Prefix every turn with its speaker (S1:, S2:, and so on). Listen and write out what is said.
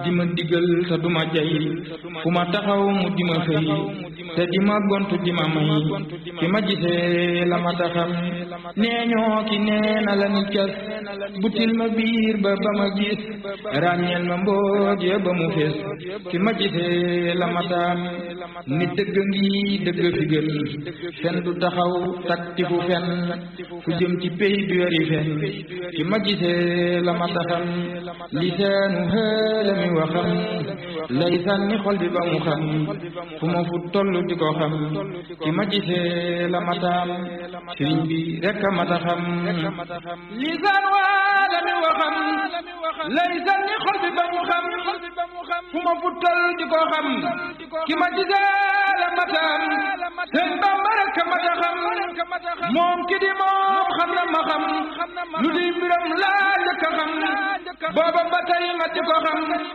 S1: di ma digal te duma jay fu ma taxaw mu di ma xëy te di ma gontu di ma may fi ma gisee la ma taxam nee ñoo ki nee na la ni cas butil ma biir ba ba ma gis ràññeel ma mbooj ya ba mu fees fi ma gisee la ma taam ni dëgg ngi dëgg fi gën fen du taxaw takti fu fen fu jëm ci pey du yori fen fi ma gisee la ma taxam lisaanu xëla mi waxam lay sànni xol bi ba mu xam fu ma fu toll di ko xam fi ma gisee la ma taam sëriñ bi rekk a mata xam lisaan waala mi waxam lay sànni xol bi ba mu xam fu ma fu toll di ko xam ki ma gisee la ma taam sëñ Bamba rekk a mata xam moom ki di moom xam na ma xam lu di mbiram laa njëkk a xam booba ba tey ma di ko xam